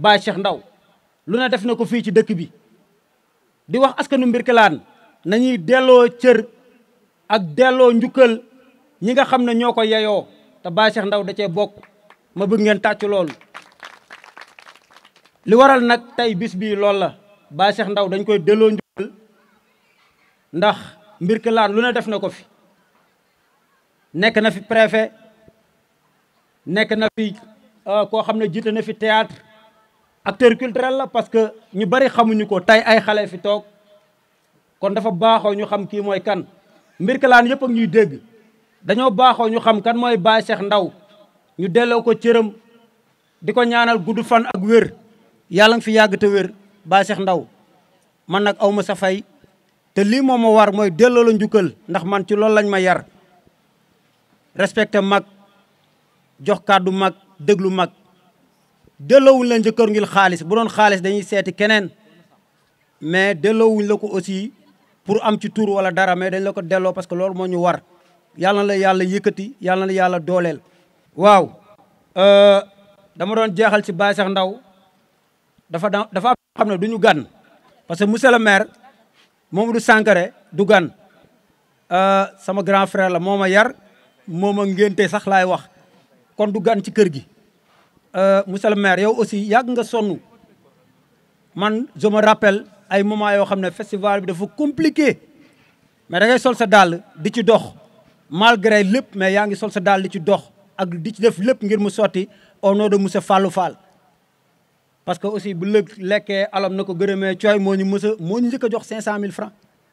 Baye Cheikh Ndaw lu ne def na ko fii ci dëkk bi di wax askanu Mbirkilaan nañuy delloo cër ak delloo njukkal ñi nga xam ne ñoo ko yeyoo te Baye Cheikh Ndaw da cee bokk ma bëgg ngeen tàcc loolu li waral nag tey bis bii loolu la Baye Cheikh Ndaw dañ koy delloo njukkal ndax Mbirkilaan lu ne def na ko fi nekk na fi préfet nekk na fi koo xam ne jiite na fi théâtre acteur culturel la parce que ñu bari xamuñu ko tey ay xale fi toog kon dafa baaxoo ñu xam kii mooy kan Mbirkilaan yëpp ak ñuy dégg dañoo baaxoo ñu xam kan mooy Baye Cheikh Ndaw ñu delloo ko cëram di ko ñaanal gudd fan ak wér yàlla nga fi yàgg te wér Baye Cheikh Ndaw man nag aw ma sa fay te lii moom ma war mooy delloo la njukkal ndax man ci loolu lañ ma yar respecté mag jox kàddu mag déglu mag delloowuñ la njëkkër ngir xaalis bu doon xaalis dañuy seeti keneen mais delloowuñ la ko aussi pour am ci tur wala dara mais dañ la ko delloo parce que loolu moo ñu war yàlla na la yàlla yëkkati yàlla na la yàlla dooleel. waaw dama doon jeexal ci Baye Cheikh Ndaw dafa dafa am xam ne du ñu gan parce que monsieur le maire Mamadou Sankare du gan sama grand frère la moo ma yar moo ma ngénte sax laay wax kon du gan ci kër gi. monsieur le maire yow aussi yàgg nga sonn man je me rappelle ay moment yoo xam ne festival bi dafa compliqué mais da ngay sol sa dàll di ci dox malgré lépp mais yaa ngi sol sa dàll di ci dox ak di ci def lépp ngir mu sotti au nom de monsieur Fallou Fall. parce que aussi bu lëg lekkee alam na ko gërëmee cooy moo ñu mës a moo ñu njëkk a jox 500000 francs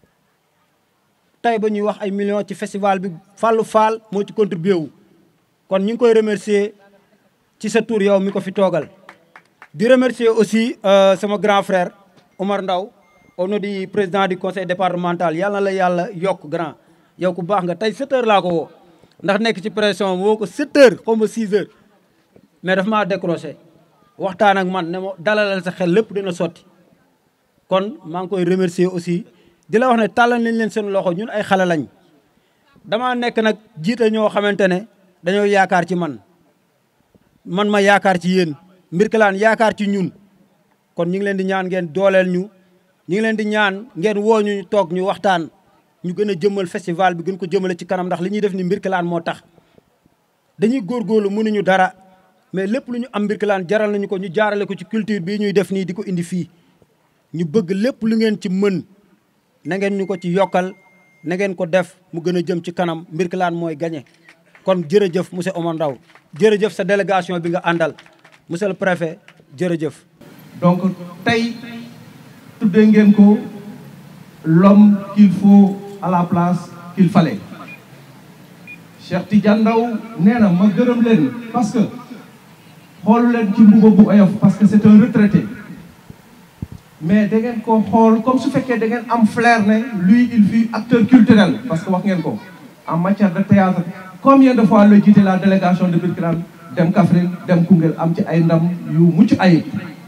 tey ba ñuy wax ay millions ci festival bi Fallou Fall moo ci contribué wu kon ñu ngi koy remercier. ci sa tour yow mi ko fi toogal di remercier aussi sama grand frère Omar Ndaw au nom du président du conseil départemental yàlla na la yàlla yokk grand yow ku baax nga tey 7 heures laa ko woo ndax nekk ci pression woo ko 7 heures xaw ma 6 heures mais daf maa décroché waxtaan ak man ne ma dalalal sa xel lépp dina sotti kon maa ngi koy remercier aussi di la wax ne tàllal nañ leen seen loxo ñun ay xale lañ damaa nekk nag jiite ñoo xamante ne dañoo yaakaar ci man man ma yaakaar ci yéen Mbirkilaan yaakaar ci ñun kon ñu ngi leen di ñaan ngeen dooleel ñu ñu ngi leen di ñaan ngeen woo ñu toog ñu waxtaan ñu gën a jëmmal festival bi gën ko jëmale ci kanam ndax li ñuy def ni Mbirkilaan moo tax dañuy góorgóorlu mënuñu dara mais lépp lu ñu am Mbirkilaan jaral nañu ko ñu jaarale ko ci culture bii ñuy def nii di ko indi fii ñu bëgg lépp lu ngeen ci mën na ngeen ñu ko ci yokkal na ngeen ko def mu gën a jëm ci kanam Mbirkilaan mooy gagné kon jërëjëf monsieur Omar Ndaw jërëjëf sa délégation bi nga àndal monsieur le préfet jërëjëf. donc tey tuddee ngeen ko l'homme qu'il faut à la place qu'il fallait Cheikh Tidiane Ndaw nee na ma gërëm leen parce que xoolu leen ci mbuba bu oyof parce que c'est un retraité mais da ngeen ko xool comme su fekkee da ngeen am flair ne lui il fut acteur culturel parce que wax ngeen ko en matière de théâtre combien de fois la jiite la délégation de Birkelane dem Kaffrine dem Koungheul am ci ay ndam yu mucc ayib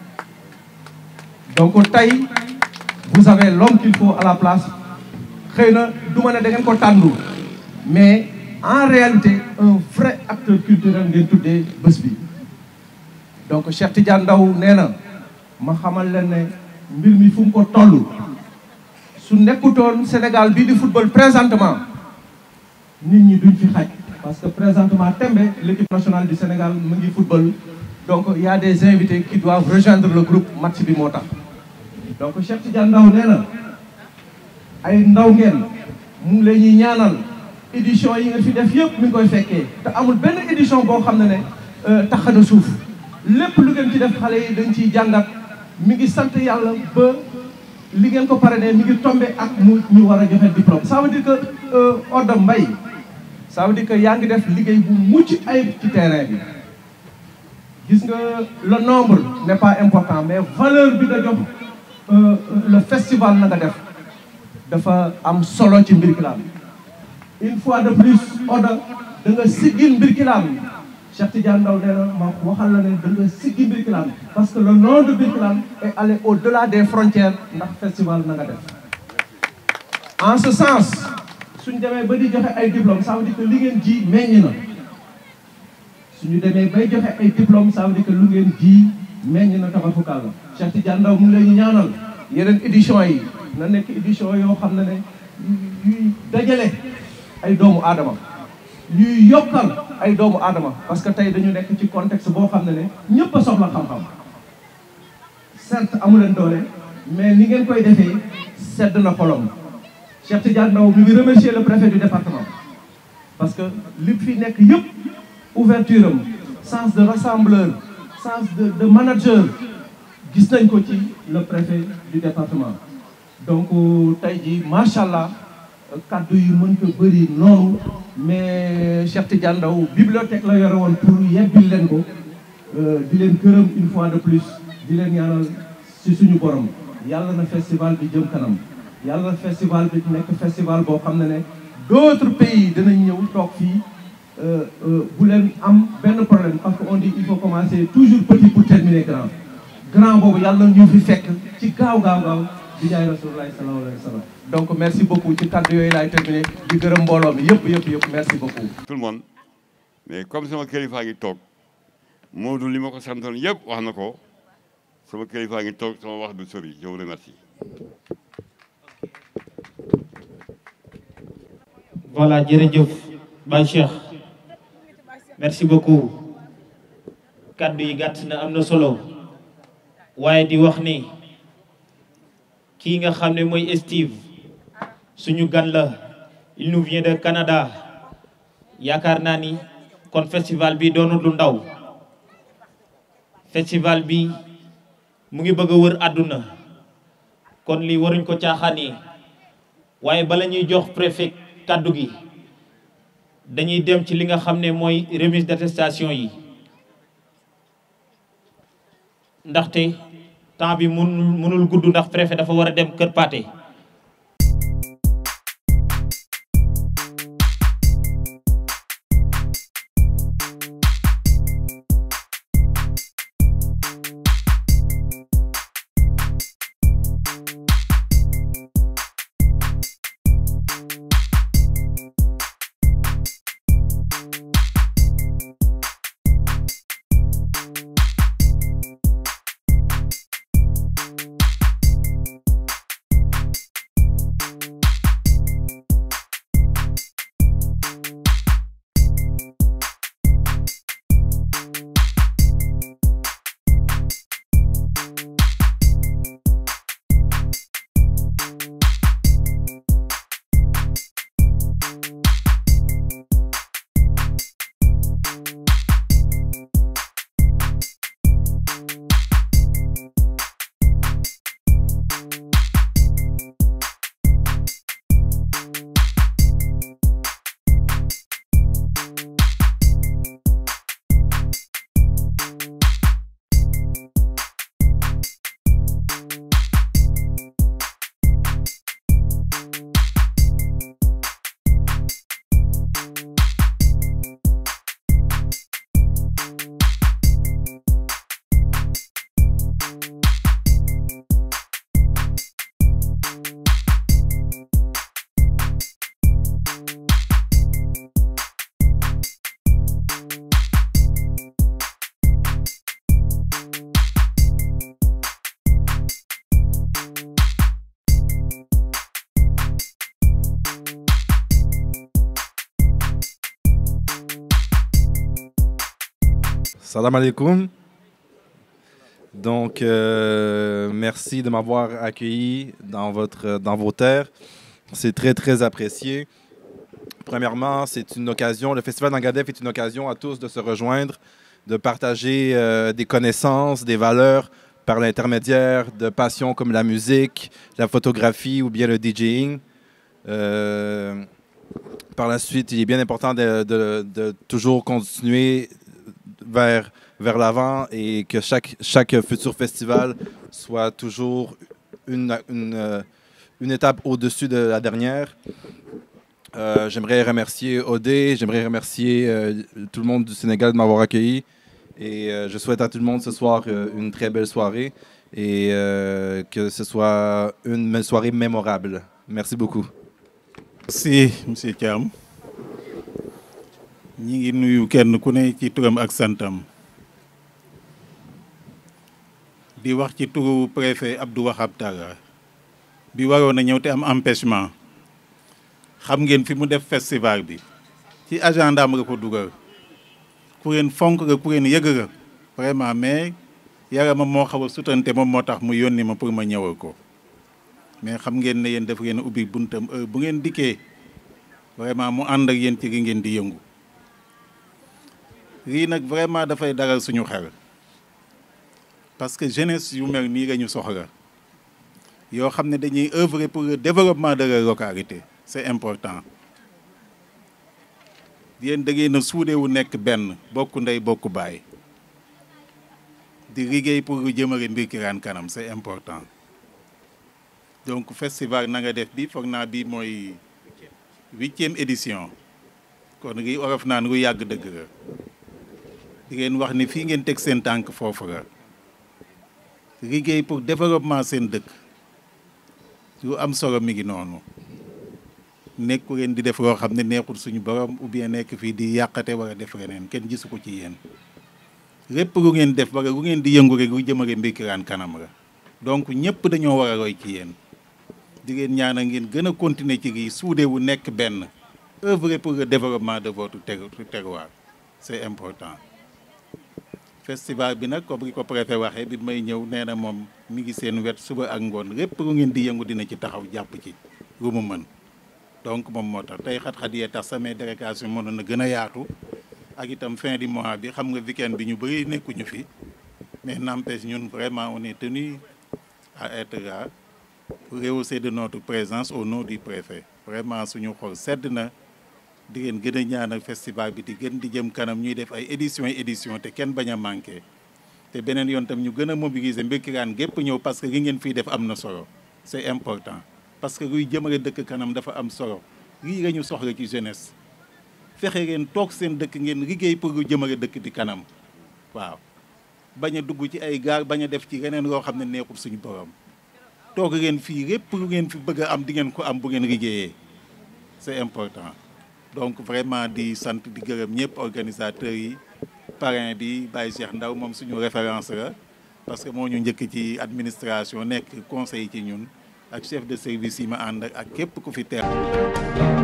donc tey vous avez l'homme qu'il faut à la place xëy na du ma ne da ngeen ko tàndu mais en réalité un vrai acteur culturel ngeen tuddee bés bi donc Cheikh Tidiane Ndaw nee na ma xamal leen ne mbir mi fu mu ko toll su nekkutoon Sénégal bii di football présentement nit ñi duñ fi xaj parce que présentement tembe l'équipe nationale du Sénégal mu ngi football donc il y a des invités qui doivent rejoindre le groupe match bi moo tax donc Cheikh Tidiane Ndaw nee na ay ndaw ngeen mu ngi leen ñuy ñaanal édition yi nga fi def yëpp mi ngi koy fekkee te amul benn édition boo xam ne ne tax na suuf lépp lu ngeen ci def xale yi dañ ciy jàngat mi ngi sant yàlla ba li ngeen ko parrainé mi ngi tombé ak mu ñu war a joxe diplôme ça veut dire que Odda Mbaye ça veut dire que yaa ngi def liggéey bu mucc ayib ci terrain bi gis nga le nombre n'est pas important mais valeur bi nga jox le festival na nga def dafa am solo ci Mbirkilaan une fois de plus Odda da nga siggil Mbirkilaan Cheikh Tidiane Ndaw nee na ma waxal la ne da nga siggi Mbirkilaan parce que le nom de Mbirkilaan est allé au-delà des frontières ndax festival na nga def en ce sens suñ demee ba di joxe ay diplôme ça veut dire que li ngeen ji meññ na suñu demee bay joxe ay diplôme ça veut dire que lu ngeen ji meññ na tabaxukàlla Cheikh Tidiane Ndao mu ngi leen ñaanal yeneen édition yi na nekk édition yoo xam ne ne yuy dajale ay doomu aadama yuy yokkal ay doomu aadama parce que tey dañu nekk ci contexte boo xam ne ne ñëpp a soxla xam-xam certes amu leen doole mais ni ngeen koy defee sedd na xolom Cheikh Tidiane Ndao mi ngi remercier le préfet du département parce que li fi nekk yëpp ouverture am sens de rassembleur sens de de manager gis nañ ko ci le préfet du département donc tey jii macha allah kaddu yi mën ko bëri noonu mais Cheikh Tidiane Ndao bibliothèque la yore woon pour yebbil leen ko di leen gërëm une fois de plus di leen ñaanal ci suñu borom yàlla na festival bi jëm kanam yàlla na festival bi nekk festival boo xam ne ne d'autres pays dinañ ñëw toog fii bu leen am benn problème parce que on dit il faut commencer toujours petit pour terminer grand grand boobu yàlla ñu fi fekk ci gaaw gaaw gaaw di jaay rasulullah sallallahu alayhi wa sallam donc merci beaucoup ci kàddu yooyu laay terminé di gërëm mbooloo mi yëpp yëpp yëpp merci beaucoup tout le monde mais comme sama kilifa ngi toog Modou li ma ko santoon yëpp wax na ko sama kilifa ngi toog sama wax du sori je vous remercie voilà jërëjëf Baye Cheikh merci beaucoup kaddu yi gàtt na am na solo waaye di wax ni kii nga xam ne mooy Steve suñu gan la il nous vient de Canada yaakaar naa ni kon festival bi doonul lu ndaw festival bi mu ngi bëgg a wër àdduna kon lii waruñ ko caaxaanee waaye bala ñuy jox préfet kaddu gi dañuy dem ci li nga xam ne mooy remise d'attestation yi ndaxte temps bi mun mënul gudd ndax préfet dafa war a dem Kër Paate Salam alaikum. Donc, euh, merci de m'avoir accueilli dans, votre, dans vos terres. C'est très, très apprécié. Premièrement, c'est une occasion, le Festival d'Angadef est une occasion à tous de se rejoindre, de partager euh, des connaissances, des valeurs par l'intermédiaire de passions comme la musique, la photographie ou bien le DJing. Euh, par la suite, il est bien important de, de- de toujours continuer vers, vers l'avant et que chaque, chaque futur festival soit toujours une, une, euh, une étape au-dessus de la dernière. Euh, j'aimerais remercier Odé, j'aimerais remercier euh, tout le monde du Sénégal de m'avoir accueilli. Et euh, je souhaite à tout le monde ce soir euh, une très belle soirée et euh, que ce soit une soirée mémorable. Merci beaucoup. merci monsieur Thiam ñi ngi nuyu kenn ku ne ci turam ak santam di wax ci turu préfet Abdou Wahab Talla bi waroon a ñëw te am empêchement xam ngeen fi mu def festival bi ci agenda am nga ko dugal ku ngeen fonk nga ku ngeen yëg nga vraiment mais yaramam moo xaw a sutante moom moo tax mu yónni ma pour ma ñëwal ko mais xam ngeen ne yéen daf ngeen ubbi buntam heure bu ngeen dikkee vraiment mu ànd ak yéen ci gi ngeen di yëngu lii nag vraiment dafay daral suñu xel parce que jeunesse yu mel nii la ñu soxla yoo xam ne dañuy œuvrer pour le développement de leur localité c'est important yéen da ngeen a suudewu nekk benn bokk ndey bokk baay di liggéey pour lu jëmale Mbirkilane kanam c'est important donc festival na nga def bi foog naa bi mooy huitième édition kon lii olof naan lu yàgg dëgg la di ngeen wax ni fii ngeen teg seen tànk foofu la liggéey pour développement seen dëkk lu am solo mi ngi noonu nekku leen di def loo xam ne neexul suñu borom ou bien nekk fii di yàqate wala def leneen kenn gisu ko ci yéen lépp lu ngeen def wala lu ngeen di yëngu rek lu jëmale Mbirkilane kanam la donc ñëpp dañoo war a roy ci yéen di ngeen ñaanal ngeen gën a continuer ci lii suude wu nekk benn œuvrer pour le développement de votre terroir c'est important festival bi nag comme li ko préfet waxee bi may ñëw nee na moom mi ngi seen wet suba ak ngoon lépp lu ngeen di yëngu dina ci taxaw jàpp ci lu mu mën donc moom moo tax tey xat-xat yee tax samay délégation mënoon na gën a yaatu ak itam fin du mois bi xam nga week-end bi ñu bëri nekkuñu fi mais n'empêche ñun vraiment on est tenu à être là pour rehausser de notre présence au nom du préfet vraiment suñu xol sedd na di ngeen gën a ñaanal festival bi di gën di jëm kanam ñuy def ay éditions yi éditions te kenn bañ a manqué te beneen yoon tam ñu gën a mobiliser Mbirkilane gépp ñëw parce que li ngeen fiy def am na solo c'est important parce que luy jëmale dëkk kanam dafa am solo lii la ñu soxla ci jeunesse fexe ngeen toog seen dëkk ngeen liggéey pour lu jëmale dëkk bi kanam waaw bañ a dugg ci ay gaar bañ a def ci leneen loo xam ne neexul suñu borom toog ngeen fii lépp lu ngeen fi bëgg a am di ngeen ko am bu ngeen liggéeyee c'est important donc vraiment di sant di gërëm ñëpp organisateurs yi parrain bi Baye Cheikh Ndaw moom suñu référence la parce que moo ñu njëkk ci administration nekk conseil ci ñun ak chef de service yi ma ànd ak képp ku fi teew